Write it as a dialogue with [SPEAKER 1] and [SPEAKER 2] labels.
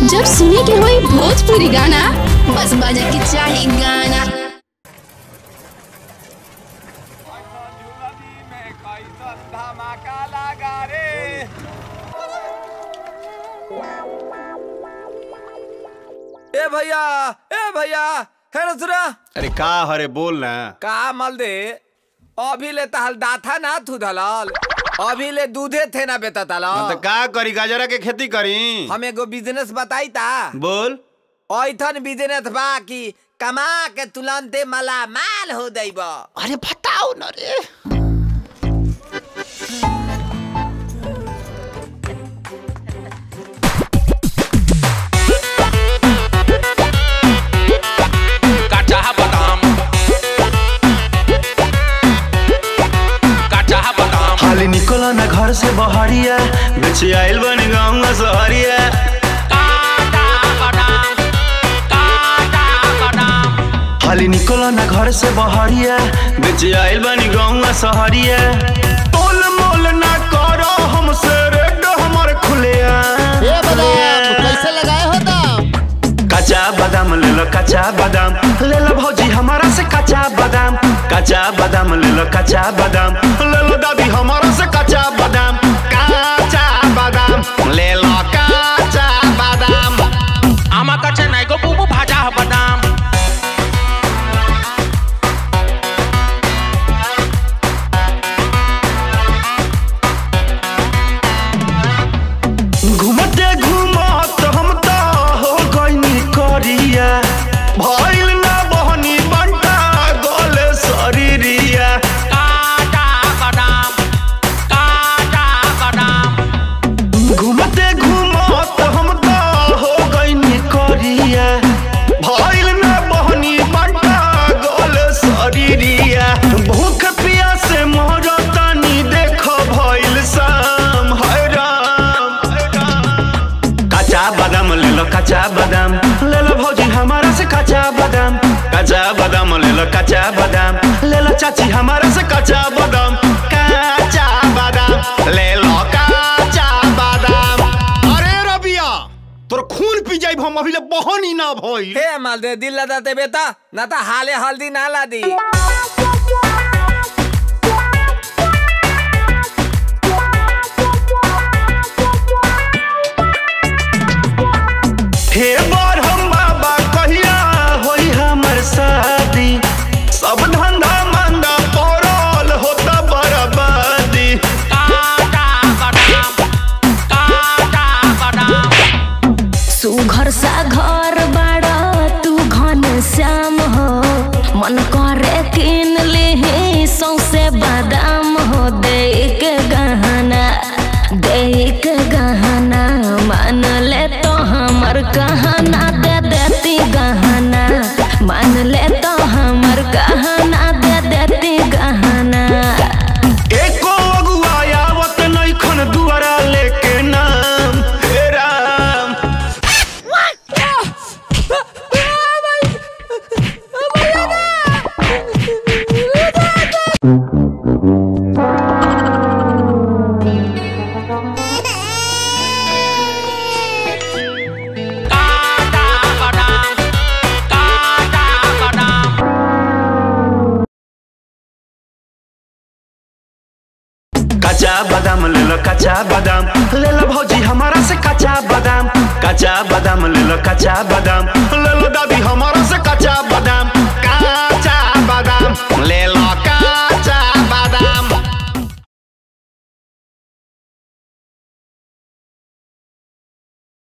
[SPEAKER 1] जब सुने के होई भोजपुरी गाना बस बजे के चाही गाना
[SPEAKER 2] ए भैया ए भैया हे रसुरा
[SPEAKER 3] अरे का हरे बोल ना
[SPEAKER 2] का मल दे अभी ले तहल दाथा ना थू दलाल अभी ले दूधे थे ना बेता
[SPEAKER 3] हाँ
[SPEAKER 2] तलाल
[SPEAKER 3] तो का करी गाजरा के खेती करी
[SPEAKER 2] हम एगो बिजनेस बताई ता
[SPEAKER 3] बोल
[SPEAKER 2] ऐथन बिजनेस बा कि कमा के तुलंते मला माल हो जाइब
[SPEAKER 3] अरे बताओ ना रे
[SPEAKER 4] काचा बादाम काचा बादाम
[SPEAKER 5] हाली निकल ना घर से बहरिया बेचे आइल बनी गाँव सहरिया
[SPEAKER 4] काचा बादाम काचा बादाम
[SPEAKER 5] हाली निकल ना घर से बहरिया बेचे आइल बनी गाँव सहरिया तोल मोल ना करो हमसे रेड हमर खुलिया
[SPEAKER 6] कैसे लगाए हो दाम
[SPEAKER 5] कच्चा बादाम ले लो कच्चा बादाम ले लो भौजी हमारा से कच्चा बादाम कच्चा बादाम ले लो कच्चा बादाम ले लो दादी हमारा से कच्चा बादाम कच्चा बादाम ले लो कच्चा बादाम
[SPEAKER 4] आमा काचा नाही गो बुबू भाजा बादाम
[SPEAKER 5] घूमते घूमत हम तो हो गईनी करिया भइल ना बहनी बंटा गोले शरीरिया
[SPEAKER 4] काचा बादाम काचा बादाम
[SPEAKER 5] घूमते घूमत हम तो हो गईनी करिया भइल ना बहनी बंटा गोले शरीरिया भूख प्यास से मरतानी देख भइल शाम हाय राम कच्चा बादाम ले लो कच्चा बादाम ले लो भौजी हमारा से कच्चा बादाम कच्चा बादाम ले लो कच्चा बादाम ले लो चाची हमारा से कच्चा बादाम कच्चा बादाम ले लो कच्चा बादाम
[SPEAKER 3] अरे रबिया तोर खून पी जाई हम अभी ले बहनी ना भई
[SPEAKER 2] हे माल दे दिल लदा दे बेटा ना तो हाले हल्दी ना ला दी
[SPEAKER 5] हे बार हम बाबा कहिया होई हमर शादी सब धंधा मंदा पड़ल होता बर्बादी
[SPEAKER 4] काचा बादाम काचा बादाम
[SPEAKER 7] सुघर सा घर बाड़ा तू घन श्याम हो मन करे किन ले सौसे बादाम हो दे के गहना दे के गहना मान ले तो हमर कहना दे देती गहना मान ले तो हमर कहना दे देती गहना
[SPEAKER 5] एको अगुआ आवत नैखन दुआरा लेके नाम हे राम
[SPEAKER 4] काचा बादाम काचा बादाम
[SPEAKER 5] कच्चा बादाम ले लो कच्चा बादाम ले लो भौजी हमारा से कच्चा बादाम कच्चा बादाम ले लो कच्चा बादाम ले